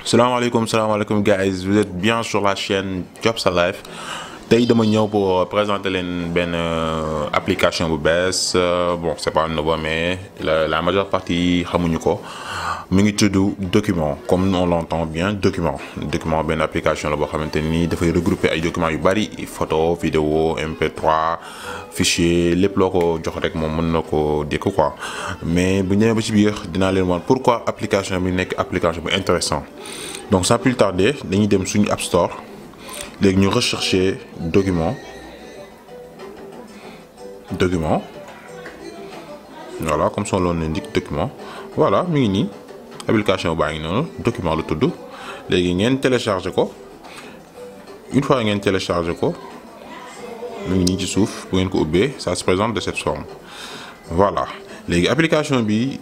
Salam alaikum, salam alaikum guys. Vous êtes bien sur la chaîne Jobs Life. tey dama ñëw pour présenter leen benn application bu bees bon c'est pas nouveau mais la, la majeure partie xamuñu ko mu ngi tudd document comme on l'entend bien document document benn application la boo xamante ni dafay regrouper ay documents yu bari photo vidéo MP3 fichier lépp loo ko jox rek moom mën na ko dékku quoi mais bu ñëwee ba ci biir dinaa leen wan pourquoi application bi nekk application bu intéressant donc sans plus tarder dañuy dem suñu App Store léegi ñu rechercher document document voilà comme son nom l'indique document voilà mi ngi nii application baa ngi noonu document la tudd léegi ngeen télécharger ko une fois ngeen télécharger ko mi ngi nii ci suuf bu ngeen ko ubbee ça se présente de cette forme voilà léegi application bi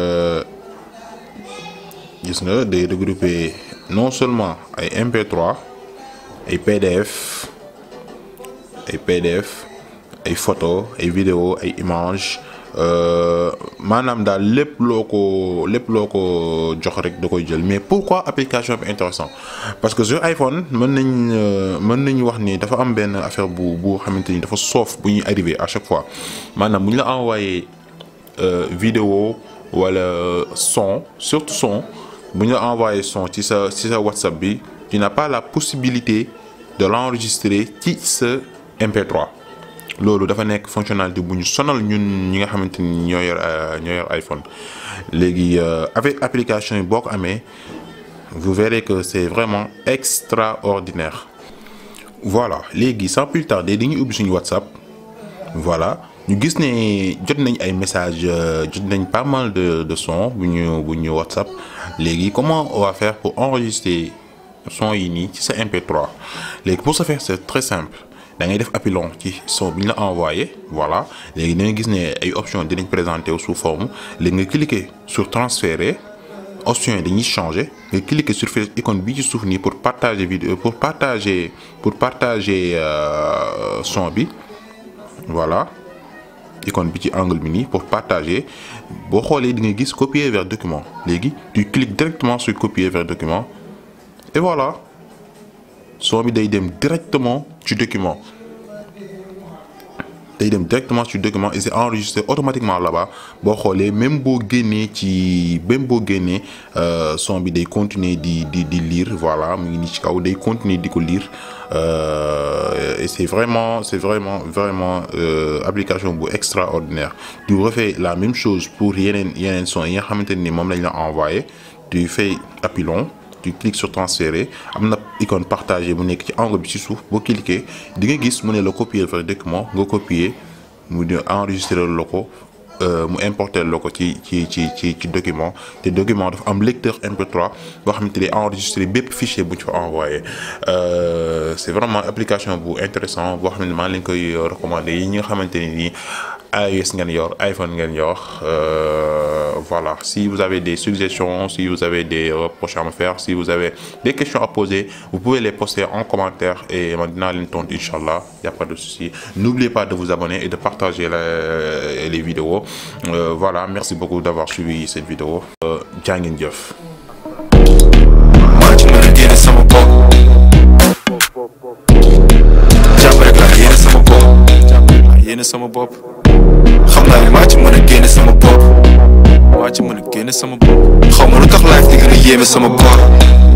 gis nga day regrouper non seulement ay MP3 ay PDF ay PDF ay photo ay vidéo ay image maanaam daal lépp loo ko lépp loo ko jox rek da koy jël mais pourquoi application bi intéressant parce que sur iPhone mën nañ mën nañu wax ni dafa am benn affaire bu bu xamante ni dafa soof bu ñuy arrivé à chaque fois maanaam bu ñu la envoyé vidéo wala son surtout son bu ñu la envoyé son ci sa ci sa WhatsApp bi tu n'as pas la possibilité de l'enregistrer ci sa MP3 loolu dafa nekk fonctionnalité bu ñu sonal ñun ñi nga xamante ni ñoo yor ñoo yor iPhone léegi avec application yi boo ko amee vous verrez que c'est vraiment extraordinaire voilà léegi sans plus tarder dañuy ubbi suñu WhatsApp voilà ñu gis ne jot nañ ay messages jot nañ pas mal de de sons bu ñu bu ñu WhatsApp léegi comment on va faire pour enregistrer son yi nii ci sa MP3 léegi pour ce faire c'est très simple da ngay def appui long ci son bi ñu la envoyé voilà léegi da ngay gis ne ay options dinañ présenter sous forme léegi nga cliquer sur transférer options yi dañuy changer nga cliquer sur fii icône bi ci suuf nii pour partager vidéo pour partager pour partager son bi voilà icône bi ci angle bi nii pour partager boo xoolee di nga gis copier vers document léegi tu cliques directement sur copier vers document et voilà son bi day dem directement ci document day dem directement ci document et c'est enregistré automatiquement là-bas boo xoolee même boo génnee ci même boo génnee son bi day continuer di di di lire voilà mu ngi nii ci kaw day continuer di ko lire et c'est vraiment c'est vraiment vraiment application bu extraordinaire tu refais la même chose pour yeneen yeneen son yi nga xamante ni moom lañ la envoyé tu fais appui long tu cliques sur transférer am na icône partagé bu nekk ci angle bi ci suuf boo cliquer di nga gis mu ne la copier vers document nga copier mu di enregistrer la ko mu importer la ko ci ci ci ci ci document te document dafa am lecteur MP3 boo xamante ne enregistrer bépp fichier bu ñu fa envoyé c'est vraiment application bu intéressant boo xam ne maa leen koy recommander yi ñi nga xamante ne nii iOS ngeen yor iPhone ngeen yor voilà si vous avez des suggestions si vous avez des reproches à me faire si vous avez des questions à poser vous pouvez les poster en commentaire et man dinaa leen tontu inchallah y a pas de souci n'oubliez pas de vous abonner et de partager les, les vidéos euh, voilà merci beaucoup d'avoir suivi cette vidéo jaa ngeen jëf yéene sama bopp xam naa ne maa ci mën a génne sama bopp maa ci mën a génne sama bopp xaw ma lu tax life di gën a yéeme sama koor